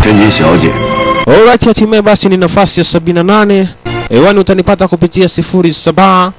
天津小姐， Alright, hatimaye basi ni nafasi ya 78 hewani, utanipata kupitia 07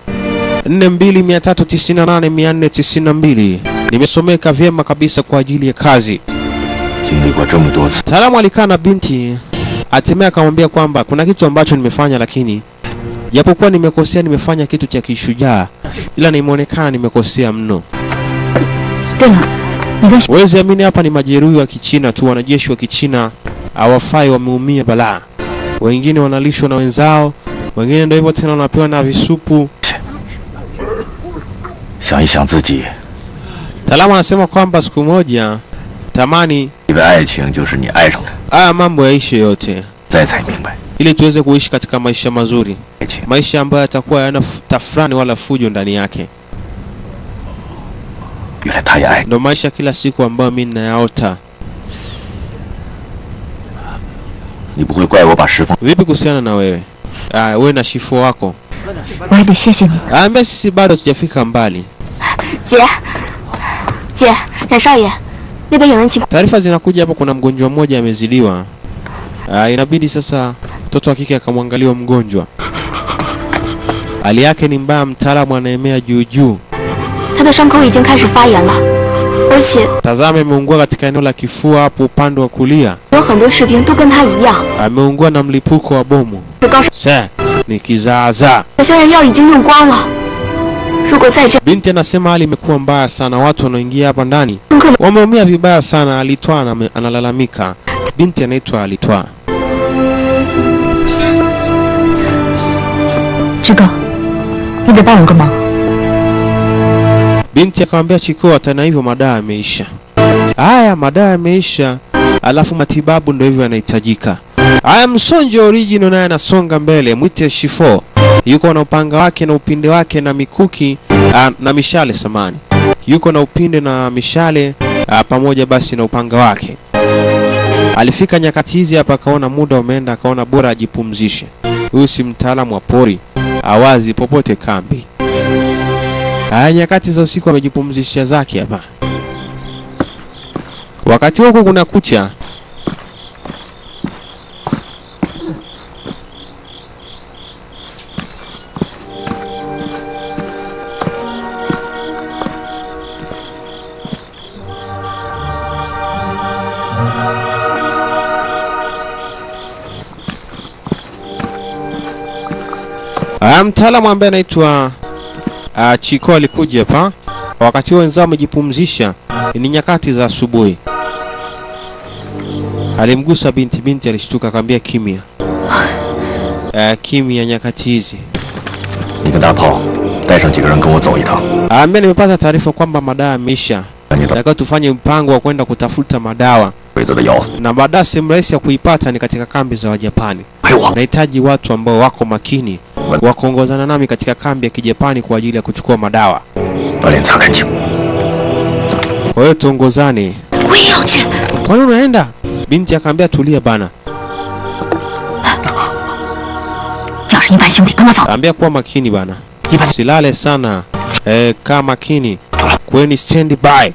4298492. Nimesomeka vyema kabisa kwa ajili ya kazi. 经历过这么多次， Mtaalamu alikaa na binti, hatimaye akamwambia kwamba kuna kitu ambacho nimefanya, lakini japokuwa nimekosea, nimefanya kitu cha kishujaa, ila nimeonekana nimekosea mno. 对了，你跟 Huwezi amini, hapa ni majeruhi wa Kichina tu, wanajeshi wa Kichina hawafai, wameumia balaa. Wengine wanalishwa na wenzao, wengine ndio hivyo tena, wanapewa na visupu. 想一想自己， Mtaalamu anasema kwamba siku moja tamani 以为爱情就是你爱上他， haya mambo yaishe yote, 再才明白， ili tuweze kuishi katika maisha mazuri, 爱情 maisha ambayo yatakuwa hayana fu- tafrani wala fujo ndani yake. 原来他也爱。 Ndo maisha kila siku ambayo mimi ninayaota. 你不会怪我把石峰 Vipi kuhusiana na wewe? Ah, wewe na shifo wako. 我还得谢谢你。 Ambia sisi bado hatujafika mbali. 姐，姐，冉少爷，那边有人请。 Taarifa zinakuja hapo, kuna mgonjwa mmoja amezidiwa. Ah, inabidi sasa mtoto wa kike akamwangalia mgonjwa. Hali yake ni mbaya, mtaalamu anaemea juu juu. 他的伤口已经开始发炎了，而且 Tazama, ameungua katika eneo la kifua hapo upande wa kulia. 有很多士兵都跟他一样， Ameungua na mlipuko wa bomu. 是高烧。 Se, ni kizaazaa. 现在药已经用光了，如果再这样， Binti anasema hali imekuwa mbaya sana, watu wanaoingia hapa ndani 很可能 wameumia vibaya sana. Alitwaa aname- analalamika. Binti anaitwa Alitwaa. 志哥，你得帮我个忙。 Binti akamwambia Chiko, hata na hivyo madawa yameisha. Haya, madawa yameisha, alafu matibabu ndio hivyo yanahitajika. Haya, Msonjo original naye anasonga mbele, mwite Shifo yuko na upanga wake na upinde wake na mikuki ah, na mishale samani, yuko na upinde na mishale ah, pamoja basi na upanga wake. Alifika nyakati hizi hapa, akaona muda umeenda, akaona bora ajipumzishe. Huyu si mtaalamu wa pori, awazi popote kambi. Haya, nyakati za usiku amejipumzisha zake hapa. Wakati huko kuna kucha. Ah, mtaalamu ambaye anaitwa uh, Chiko alikuja hapa wakati huo wenzao wamejipumzisha, ni nyakati za asubuhi. Alimgusa binti, binti alishtuka, akamwambia kimya. Uh, kimya nyakati hizi. 你跟大炮带上几个人跟我走一趟， Aambia nimepata taarifa kwamba madawa yameisha, 赶紧到 nataka tufanye mpango wa kwenda kutafuta madawa, 鬼子的药， na madawa sehemu rahisi ya kuipata ni katika kambi za Wajapani. 还有我， Nahitaji watu ambao wako makini wa kuongozana nami katika kambi ya Kijapani kwa ajili ya kuchukua madawa. 把脸擦干净。 Kwa hiyo tuongozane. 我也要去。 Kwani unaenda? Binti akaambia tulia bana, 叫上一班兄弟跟我走。 ambia kuwa makini bana, 一班 silale sana eh, kaa makini, kweni stand by.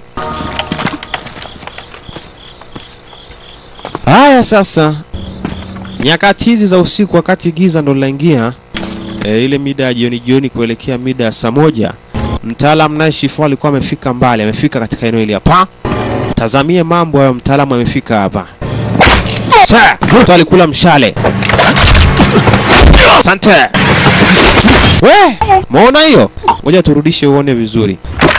Haya sasa, nyakati hizi za usiku, wakati giza ndo linaingia eh, ile mida ya jioni jioni kuelekea mida ya saa moja, mtaalamu naye Shifu alikuwa amefika mbali, amefika katika eneo hili hapa. Tazamie mambo hayo, mtaalamu amefika hapa. Sasa, mtu alikula mshale. Asante. We, muona hiyo? Ngoja turudishe uone vizuri.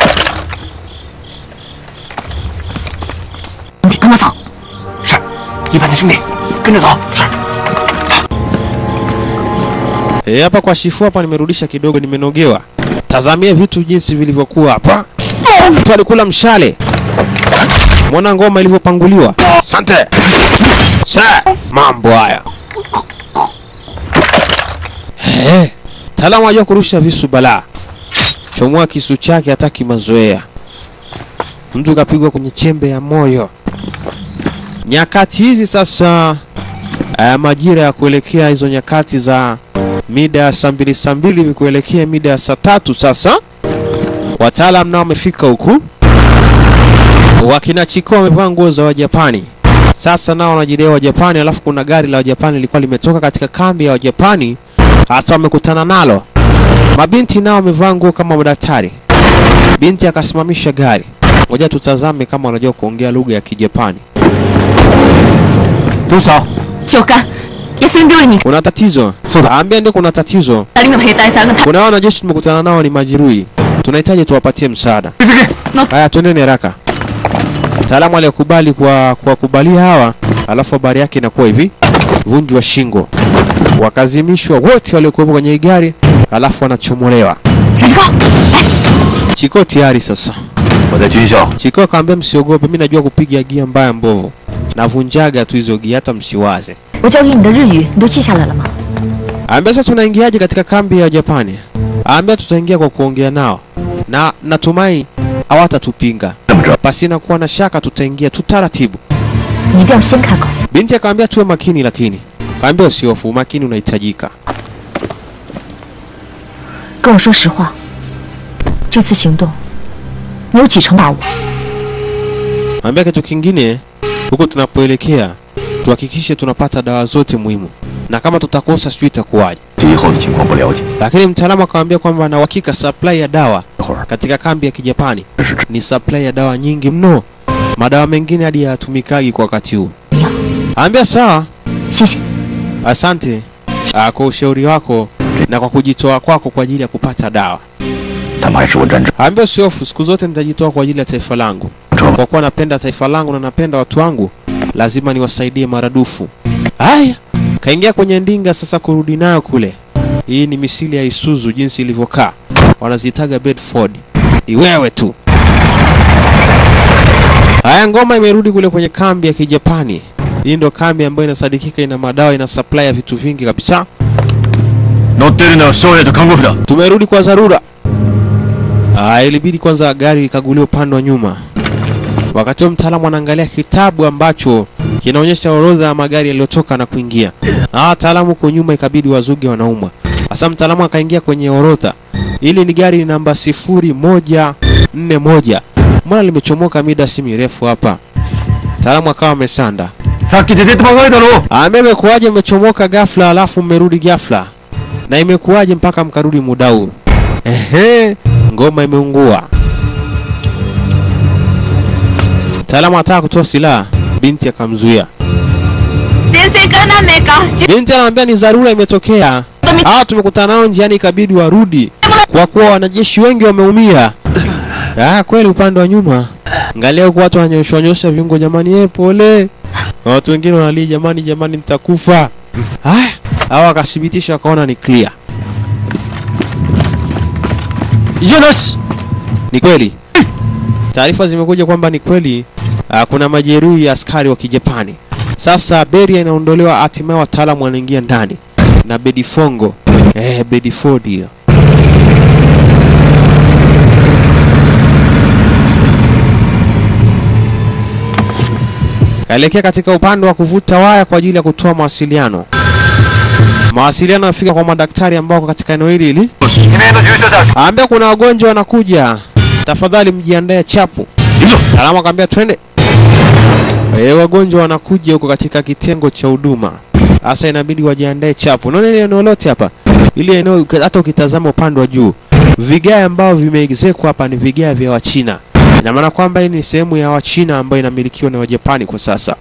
兄弟跟我走。 是，一班的兄弟跟着走。是。 Eh, hapa kwa Shifu hapa nimerudisha kidogo, nimenogewa. Tazamia vitu jinsi vilivyokuwa hapa. Mtu alikula mshale. Mwona ngoma ilivyopanguliwa. Asante. Sa, mambo haya. Eh, taalamu ajua kurusha visu balaa. Chomoa kisu chake hataki mazoea. Mtu kapigwa kwenye chembe ya moyo. Nyakati hizi sasa uh, majira ya kuelekea hizo nyakati za mida ya saa mbili saa mbili hivi kuelekea mida ya saa tatu sasa wataalam nao wamefika huku wakina chiko wamevaa nguo za wajapani Sasa nao wanajidai wa Japani, alafu kuna gari la Wajapani lilikuwa limetoka katika kambi ya Wajapani, hasa wamekutana nalo. Mabinti nao wamevaa nguo kama madaktari. Binti akasimamisha gari, ngoja tutazame kama wanajua kuongea lugha ya Kijapani. 多少？ 長官一聲病院に Kuna tatizo? Soda. Ambia ndio kuna tatizo. 二人の兵隊さんが Kuna wanajeshi tumekutana nao ni majeruhi, tunahitaji tuwapatie msaada. Haya, twendeni haraka. Mtaalamu aliyekubali kwa kuwakubalia hawa, alafu habari yake inakuwa hivi: vunjwa shingo, wakazimishwa wote waliokuwepo kwenye hii gari, alafu wanachomolewa. 人高， Chiko tayari sasa. 我在军校 Chiko akamwambia msiogope, mimi najua kupiga gia mbaya mbovu, navunjaga tu hizo gia, hata msiwaze. 我教给你的日语你都记下来了吗？ Ambia sasa tunaingiaje katika kambi ya Japani? Ambia tutaingia kwa kuongea nao, na natumai hawatatupinga. 这么着， Pasina kuwa na shaka, tutaingia tu taratibu. 你一定要先开口。 Binti akamwambia tuwe makini, lakini kaambia usihofu, umakini unahitajika. 跟我说实话，这次行动你有几成把握？ Ambia kitu kingine, huko tunapoelekea tuhakikishe tunapata dawa zote muhimu, na kama tutakosa sijui itakuwaje. 对以后的情况不了解， Lakini mtaalamu akamwambia kwamba na uhakika supply ya dawa 一会儿 katika kambi ya Kijapani 这是 ni supply ya dawa nyingi mno, madawa mengine hadi hayatumikagi kwa wakati huu. 你要， Ambia sawa, 谢谢。 asante ah, kwa ushauri wako na kwa kujitoa kwako kwa ajili ya kupata dawa. 他们还是我战争 Ambia usihofu, siku zote nitajitoa kwa ajili ya taifa langu. 车吗？ Kwa kuwa napenda taifa langu na napenda watu wangu, lazima niwasaidie maradufu. Haya, kaingia kwenye ndinga sasa kurudi nayo kule. Hii ni misili ya Isuzu jinsi ilivyokaa, wanazitaga Bedford. Ni wewe tu. Haya, ngoma imerudi kule kwenye kambi ya Kijapani. Hii ndo kambi ambayo inasadikika ina madawa, ina supply ya vitu vingi kabisa. 乗ってるのは翔也と看護婦だ Tumerudi kwa dharura. Ah, ilibidi kwanza gari ikaguliwa upande wa nyuma. Wakati huo mtaalamu anaangalia kitabu ambacho kinaonyesha orodha ya magari yaliyotoka na kuingia. Ah, wataalamu huko nyuma ikabidi wazuge wanaumwa. Sasa mtaalamu akaingia kwenye orodha. Hili ni gari namba sifuri moja nne moja. Mbona limechomoka mida si mirefu hapa? Mtaalamu akawa amesanda. さっき出てってばかりだろ Ame imekuwaje mmechomoka ghafla alafu mmerudi ghafla? Na imekuwaje mpaka mkarudi muda huu? Ehe, ngoma imeungua. Mtaalamu anataka kutoa silaha, binti akamzuia. 先生から何名か Binti anamwambia ni dharura imetokea. Hawa tumekutana nao njiani ikabidi warudi kwa kuwa wanajeshi wengi wameumia. Ah, kweli upande wa nyuma. Angalia huko watu wananyosha nyosha viungo jamani, eh pole. Na watu wengine wanalia jamani, jamani nitakufa. Haya, hawa wakathibitisha wakaona ni clear. 異常なし Ni kweli. Taarifa zimekuja kwamba ni kweli ah, kuna majeruhi ya askari wa Kijapani. Sasa beria inaondolewa, hatimaye wataalamu wanaingia ndani na Bedifongo eh, Bedford hiyo. Kaelekea katika upande wa kuvuta waya kwa ajili ya kutoa mawasiliano. Mawasiliano yafika kwa madaktari ambao wako katika eneo hili hili よし記名の重症者 Aambia kuna wagonjwa wanakuja, tafadhali mjiandae chapu. いるぞ Salama akamwambia twende. E, wagonjwa wanakuja huko katika kitengo cha huduma. Sasa inabidi wajiandae chapu. Unaona ile eneo lote hapa, ile eneo uki- hata ukitazama upande wa juu, vigae ambao vimeezekwa hapa ni vigae vya Wachina. Ina maana kwamba hii ni sehemu ya Wachina ambayo inamilikiwa na Wajapani kwa sasa,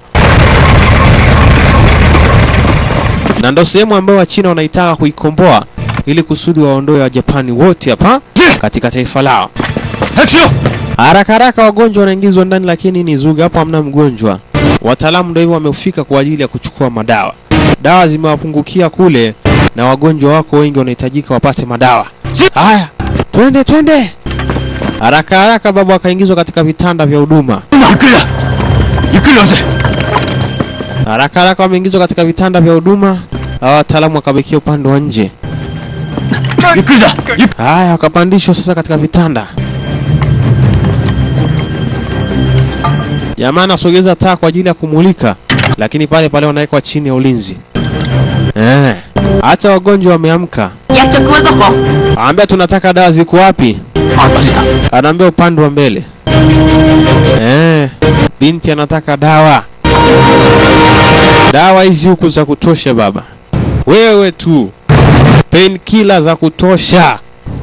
na ndo sehemu ambayo Wachina wanaitaka kuikomboa ili kusudi waondoe Wajapani wote hapa katika taifa lao. 早くしろ Haraka haraka wagonjwa wanaingizwa ndani, lakini ni zuga, hapo hamna mgonjwa. Wataalamu ndio hivyo wamefika kwa ajili ya kuchukua madawa. Dawa zimewapungukia kule, na wagonjwa wako wengi wanahitajika wapate madawa. Haya, twende twende, haraka haraka. Baba akaingizwa katika vitanda vya huduma. ゆっくりだゆっくり押せ Haraka haraka wameingizwa katika vitanda vya huduma. Hawa wataalamu wakabekia upande wa nje. ゆっくりだゆっ Haya, wakapandishwa sasa katika vitanda. Jamaa anasogeza taa kwa ajili ya kumulika, lakini pale pale wanawekwa chini ya ulinzi. Eh, hata wagonjwa wameamka. 薬局はどこ Anaambia tunataka dawa ziko wapi? あっちだ Anaambia upande wa mbele. Eh, binti anataka dawa. dawa hizi huku za kutosha baba, wewe tu painkiller za kutosha.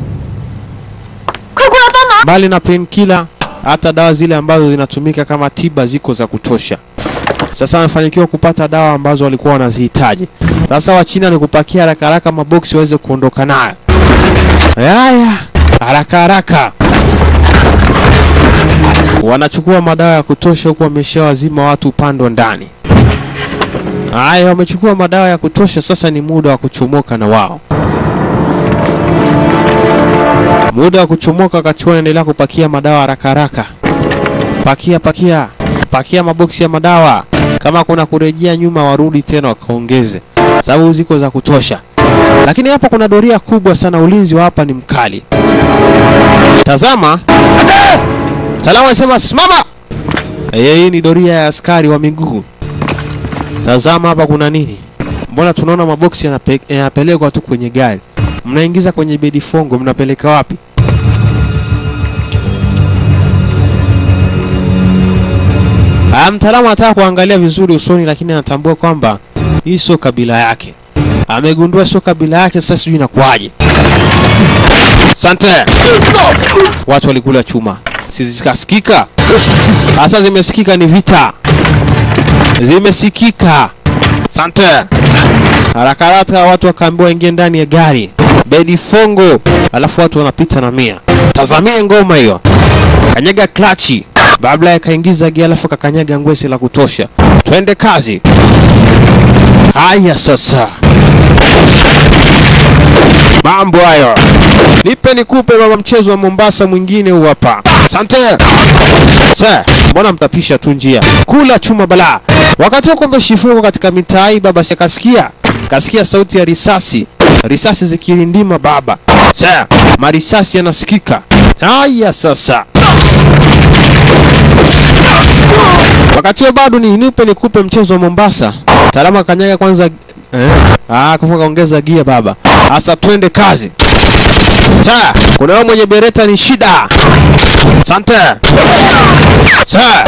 快过来帮忙！ Mbali na painkiller, hata dawa zile ambazo zinatumika kama tiba ziko za kutosha. Sasa wamefanikiwa kupata dawa ambazo walikuwa wanazihitaji. Sasa Wachina ni kupakia haraka haraka maboksi waweze kuondoka nayo. Haya, haraka haraka wanachukua madawa ya kutosha, huku wameshawazima watu upande wa ndani. Haya, wamechukua madawa ya kutosha, sasa ni muda wa kuchomoka na wao. Muda wa kuchomoka, wakati huo wanaendelea kupakia madawa haraka haraka. Pakia, pakia, pakia maboksi ya madawa. Kama kuna kurejea nyuma, warudi tena wakaongeze, sababu ziko za kutosha. Lakini hapa kuna doria kubwa sana, ulinzi wa hapa ni mkali. Tazama, Salamu anasema simama. Eh, hii ni doria ya askari wa miguu. Tazama hapa kuna nini? Mbona tunaona maboksi yanape- yanapelekwa tu kwenye gari? Mnaingiza kwenye bedi fongo, mnapeleka wapi? Ah, mtaalamu anataka kuangalia vizuri usoni, lakini anatambua kwamba hii sio kabila yake. Amegundua sio kabila yake, sasa sijui inakuwaje. Asante. Watu walikula chuma, si zikasikika? Sasa zimesikika, ni vita, zimesikika. Asante. Haraka haraka watu wakaambiwa waingie ndani ya gari, bedi fongo, alafu watu wanapita na mia. Tazamie ngoma hiyo, kanyaga klachi Babla akaingiza gia alafu akakanyaga ngwesi la kutosha. Twende kazi. Haya sasa, mambo hayo, nipe nikupe baba. Mchezo wa Mombasa mwingine huu hapa. Asante sa, mbona mtapisha tu njia? Kula chuma bala. Wakati huo kombe shifuko katika mitaa hii baba, si kasikia kasikia sauti ya risasi, risasi zikirindima baba. Sa, marisasi yanasikika. Haya sasa Wakati huo bado ni nipe nikupe mchezo wa Mombasa. Talama kanyaga kwanza eh? Ah, kufa kaongeza gia baba. Asa twende kazi. Sa, kuna wewe mwenye bereta ni shida. Asante. Sa.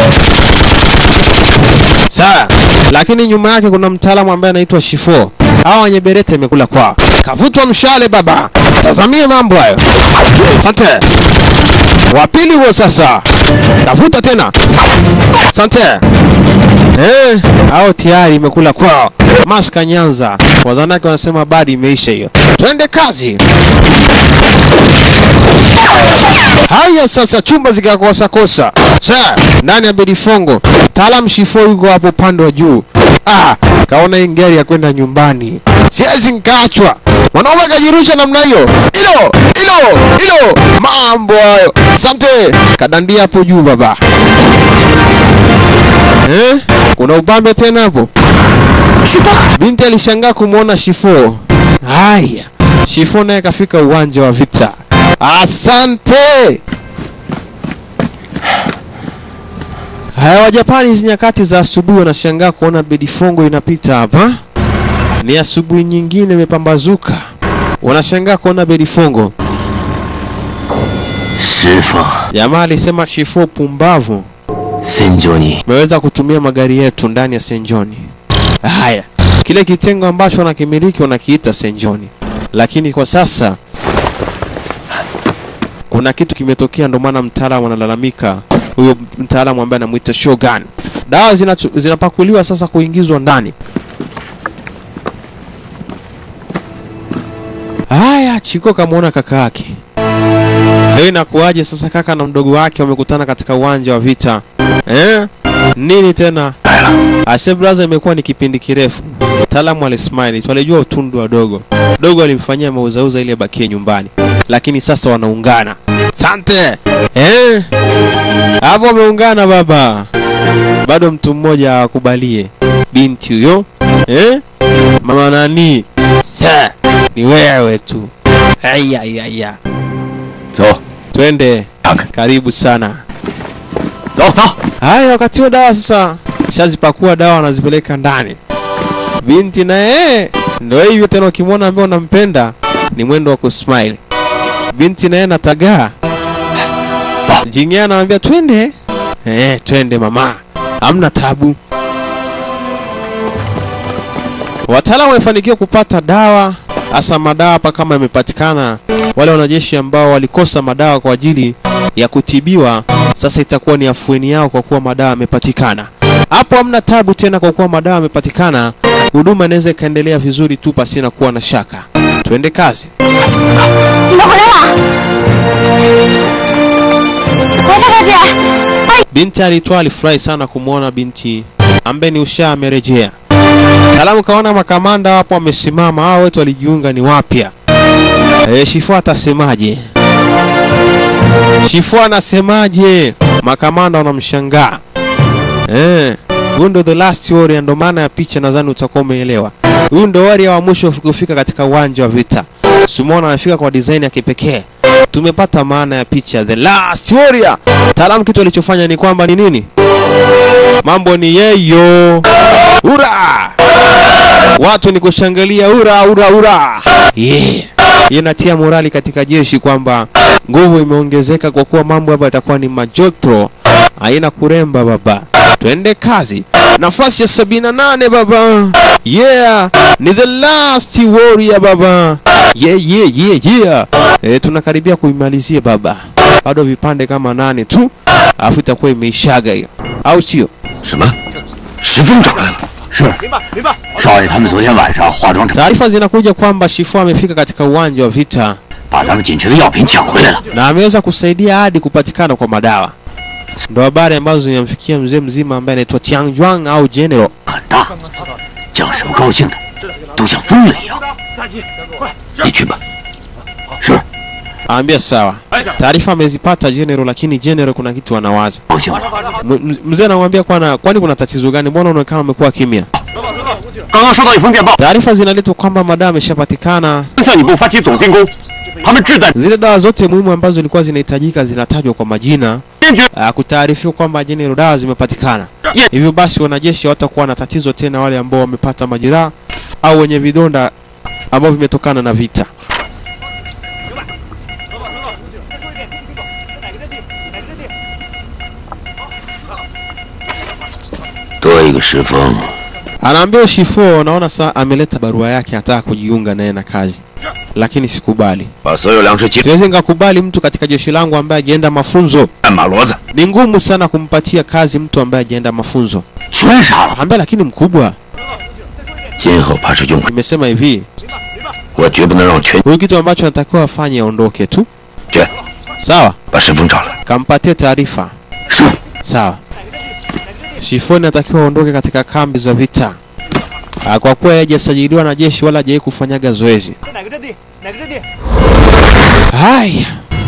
Sa, lakini nyuma yake kuna mtaalamu ambaye anaitwa Shifo. Hawa wenye bereta imekula kwao. Kavutwa mshale baba. Tazamie mambo hayo. Asante. Wa pili huo sasa. Tafuta tena. Asante. Eh, hao tayari imekula kwao. Maska Nyanza. Wazanake wanasema badi imeisha hiyo. Twende kazi. Haya sasa chumba zikakosa kosa. Sa, ndani ya bedifongo. Taalam Shifo yuko hapo upande wa juu. Ah, kaona hii gari ya kwenda nyumbani. Siwezi nikaachwa. Mwanaume kajirusha namna hiyo. Hilo, hilo, hilo. Mambo hayo. Asante. Kadandia hapo juu baba. Eh? Kuna upambe tena hapo? Binti alishangaa kumwona Shifo. Haya, Shifo naye kafika uwanja wa vita. Asante. Haya, Wajapani hizi nyakati za asubuhi wanashangaa kuona bedifongo inapita hapa. Ni asubuhi nyingine imepambazuka, wanashangaa kuona bedifongo. 师傅， Jamaa alisema Shifo, pumbavu, 戦場に umeweza kutumia magari yetu ndani ya Senjoni. Haya, kile kitengo ambacho wanakimiliki wanakiita Senjoni, lakini kwa sasa kuna kitu kimetokea, ndio maana mtaalamu analalamika, huyo mtaalamu ambaye anamuita Shogun. Dawa zinatu- zinapakuliwa sasa kuingizwa ndani. Haya, Chiko kamwona kaka yake. Leo inakuwaje sasa kaka na mdogo wake wamekutana katika uwanja wa vita eh? Nini tena? Ashe brother, imekuwa ni kipindi kirefu. Mtaalamu alismile, twalijua utundu wa dogo. Dogo alimfanyia mauzauza ili abakie nyumbani, lakini sasa wanaungana. Sante eh? Hapo wameungana baba, bado mtu mmoja awakubalie binti huyo eh? Mama nani? Sa, ni wewe tu. Haya, haya, 走 twende. 看看， Karibu sana. 走走。 Haya, wakati huo dawa sasa shazipakua dawa anazipeleka ndani. Binti naye ndio hivyo tena, ukimwona ambaye unampenda ni mwendo wa kusmile. Binti naye natagaa Jingia anamwambia twende, eh, twende mama, hamna tabu. Wataalamu wamefanikiwa kupata dawa, hasa madawa hapa kama yamepatikana. Wale wanajeshi ambao walikosa madawa kwa ajili ya kutibiwa, sasa itakuwa ni afueni yao kwa kuwa madawa yamepatikana. Hapo hamna tabu tena, kwa kuwa madawa yamepatikana. Huduma inaweza ikaendelea vizuri tu pasina kuwa na shaka. Tuende kazi. 你们回来了！王夏小姐， Binti alitwa alifurahi sana kumwona binti ambaye ni Usha amerejea. Taalamu kaona makamanda wapo wamesimama, hao wetu walijiunga ni wapya. E, Shifu atasemaje? Shifu anasemaje? Makamanda wanamshangaa. Eh, huyu ndo the last warrior, ndo maana ya picha, nadhani utakuwa umeelewa. Huyu ndo warrior wa mwisho kufika katika uwanja wa vita. Simona amefika kwa design ya kipekee. Tumepata maana ya picha the last warrior. Taalamu kitu alichofanya ni kwamba ni nini? Mambo ni yeyo. Ura! Watu ni kushangilia ura ura ura. Yeah. Hii inatia morali katika jeshi kwamba nguvu imeongezeka kwa kuwa mambo hapa yatakuwa ni majotro. Haina kuremba baba. Twende kazi. Nafasi ya sabini na nane baba. Yeah, ni the last warrior baba. Yeah, yeah, yeah, yeah. E, tunakaribia kuimalizia baba. Bado vipande kama nane tu, alafu itakuwa imeishaga hiyo, au sio? 什么？石峰长来了。 是，少爷他们昨天晚上化妆厂 Taarifa zinakuja kwamba Shifu amefika katika uwanja wa vita 把咱们紧缺的药品抢回来了。 na ameweza kusaidia hadi kupatikana kwa madawa. Ndo habari ambazo zinamfikia mzee mzima ambaye anaitwa Tiang Juang au General. 很大，将士们高兴的都像疯了一样。你去吧。是， Aambia sawa. Taarifa amezipata General, lakini General kuna kitu anawaza. 高兴了。 M- m- Mzee anamwambia kwana, kwani kuna tatizo gani? Mbona unaonekana umekuwa kimya? 刚刚收到一封电报， Taarifa zinaletwa kwamba madawa ameshapatikana. 向你部发起总进攻，他们志在 Zile dawa zote muhimu ambazo zilikuwa zinahitajika zinatajwa kwa majina. 坚决 uh, kutaarifiwa kwamba General dawa zimepatikana. Ye- Hivyo basi wanajeshi hawatakuwa na tatizo tena, wale ambao wamepata majeraha au wenye vidonda ambavyo vimetokana na vita. 多一个石峰， Anaambia Shifo, naona saa ameleta barua yake, anataka kujiunga naye na kazi, lakini sikubali. 把所有粮食集 Siwezi nikakubali mtu katika jeshi langu ambaye hajaenda mafunzo. 战马骡子， Ni ngumu sana kumpatia kazi mtu ambaye hajaenda mafunzo. 全杀了。 Ambaye lakini mkubwa, 今后怕是用不。 nimesema hivi, 我绝不能让全 huyu kitu ambacho anatakiwa afanye aondoke tu. 卷 Sawa, 把石峰找来。 kampatie taarifa. 是， Sawa. Shifoni anatakiwa aondoke katika kambi za vita. Ah, Kwa kuwa yeye hajasajiliwa na jeshi wala hajawahi kufanyaga zoezi. Haya.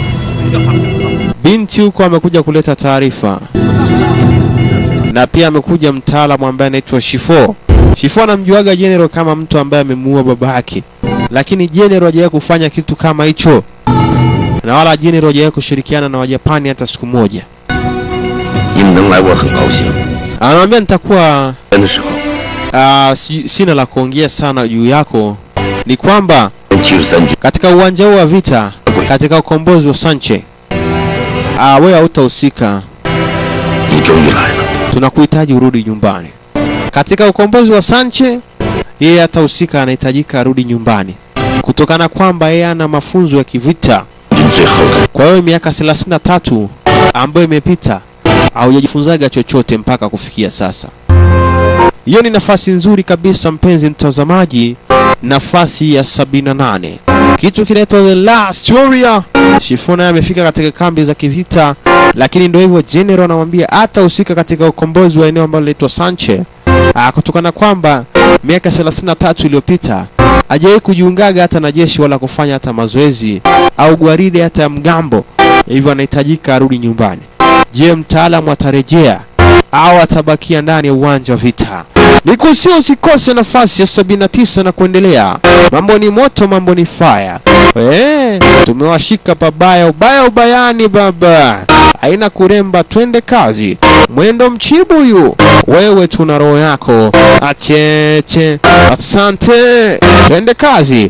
Binti huko amekuja kuleta taarifa. Na pia amekuja mtaalamu ambaye anaitwa Shifo. Shifo anamjuaga General kama mtu ambaye amemuua baba yake. Lakini General hajawahi kufanya kitu kama hicho. Na wala General hajawahi kushirikiana na Wajapani hata siku moja. 你们能来，我很高兴。 Anamwambia nitakuwa 来的时候， uh, si, sina la kuongea sana juu yako. Ni kwamba 七十三军 katika uwanja huu wa vita, katika ukombozi wa Sanche, uh, wewe hautahusika. 你终于来了。 Tunakuhitaji urudi nyumbani. Katika ukombozi wa Sanche, yeye hatahusika, anahitajika arudi nyumbani kutokana kwamba yeye ana mafunzo ya kivita. 军最后的 Kwa hiyo miaka 33 ambayo imepita haujajifunzaga chochote mpaka kufikia sasa. Hiyo ni nafasi nzuri kabisa, mpenzi mtazamaji, nafasi ya 78. Kitu kinaitwa The Last Warrior. Shifuna amefika katika kambi za kivita, lakini ndio hivyo, General anamwambia hatahusika katika ukombozi wa eneo ambalo linaitwa Sanche, Ah, kutokana kwamba miaka 33 iliyopita hajawahi kujiungaga hata na jeshi wala kufanya hata mazoezi au gwaride hata ya mgambo, hivyo anahitajika arudi nyumbani. Je, mtaalamu atarejea au atabakia ndani ya uwanja wa vita? Nikusia usikose nafasi ya 79 na kuendelea. Mambo ni moto, mambo ni fire. Eh, tumewashika pabaya, ubaya ubayani baba, haina kuremba, twende kazi. Mwendo mchibuyu, wewe tuna roho yako acheche. Asante, twende kazi.